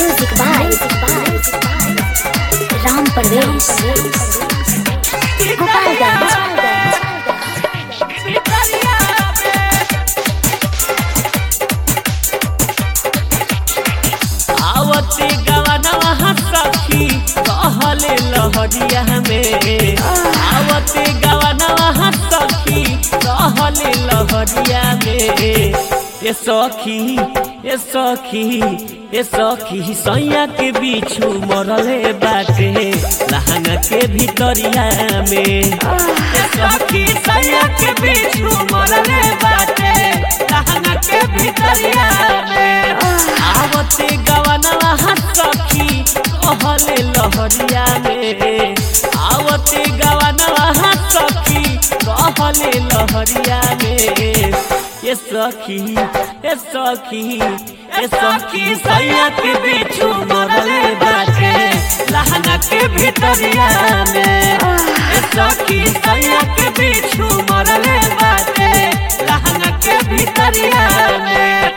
Music by Ram Parvesh. Gopalganj. आवते गवनवा सखी कहले लहरिया में आवते गवनवा सखी कहले लहरिया में ए सखी ए सखी ए सखी सैया के बिछू मरले बाटे लहंगा के भीतरिया में ए सखी सैया के बिछू मरले बाटे लहंगा के भीतरिया में आवते गवनवा सखी कहले लहरिया में आवते गवनवा सखी कहले लहरिया में ये सखी ये सखी ये सखी सैया के बिछू मरले बाटे लहंगा के भीतरिया में ये सखी सैया के बिछू मरले बाटे लहंगा के भीतरिया में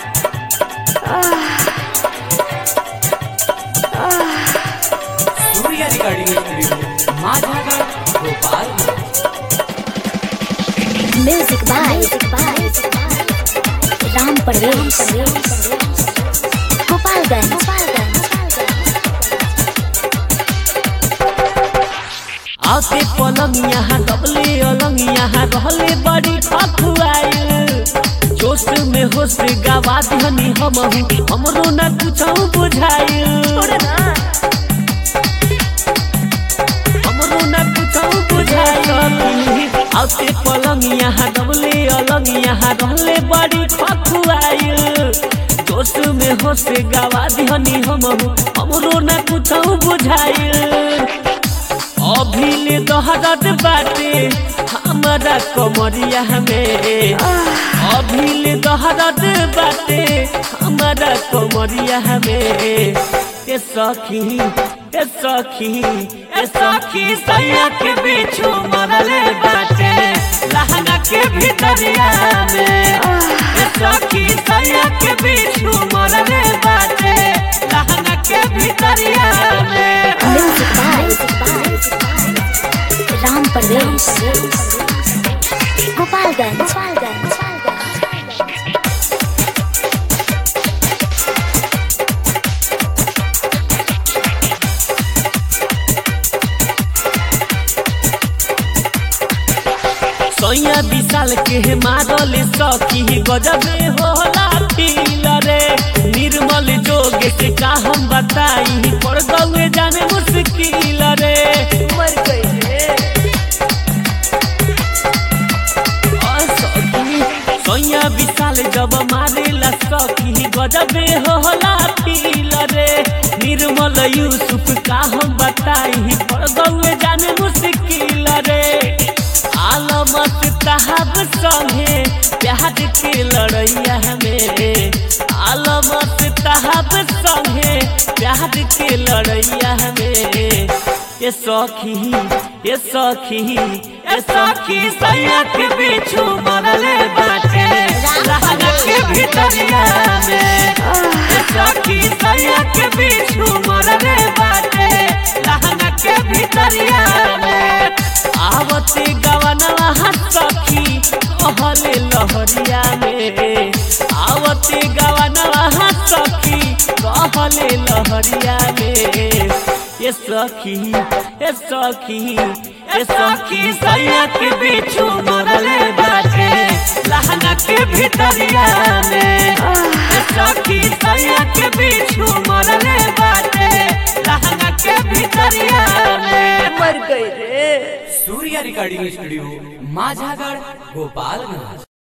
Surya recording studio Majhagarh Bhopal Music by Ram Parvesh. Gopalganj. आते पलंग यहाँ डबले अलंग यहाँ रहले बड़ी खखुआइल जोश में होश गवा दिहनी हम हमरो न कुछ बुझाइल हमरो न कुछ बुझाइल आते पलंग यहाँ डबले अलंग यहाँ रहले बड़ी खखुआइल जोश में होश गवा दिहनी हम हमरो न कुछ बुझाइल अभिले दहरत बाटे हमारा कमरिया में अभिले दहरत बाटे हमारा कमरिया में ए सखी ए सखी ए सखी सैया के बिछू मरले बाटे लहंगा के भीतरिया में ए सखी सैया के बिछू मरले बाटे लहंगा के भीतरिया में Music by Ram Parvesh. Gopalganj. सैया विशाल के मारल सखी गजबे होला फील रे निर्मल जोग से का हम बताई पर गौए जाने मुश्किल रे मर गई रे और सखी सैया विशाल जब मारेला सखी गजबे होला फील रे निर्मल यूसुफ का हम बताई पर गौए जाने मुश्किल रे आलमत तहब संगे प्यार के लड़ैया में आलमत तहब संगे प्यार के लड़ैया में ये सखी ये सखी ये सखी सैया के बिछू मरले बाटे लहंगा के भीतरिया में ये सखी सैया के बिछू मरले बाटे लहंगा के भीतरिया में आवते गवनवा सखी कहले लहरिया में आवते गवनवा सखी कहले लहरिया में ये सखी ये सखी ये सखी सैया के बिछू मरले बाटे लहंगा के भीतरिया में ये सखी सैया के बिछू मरले बाटे लहंगा के भीतरिया में मर गई रे सूर्य रिकॉर्डिंग स्टूडियो माझागढ़ भोपालगंज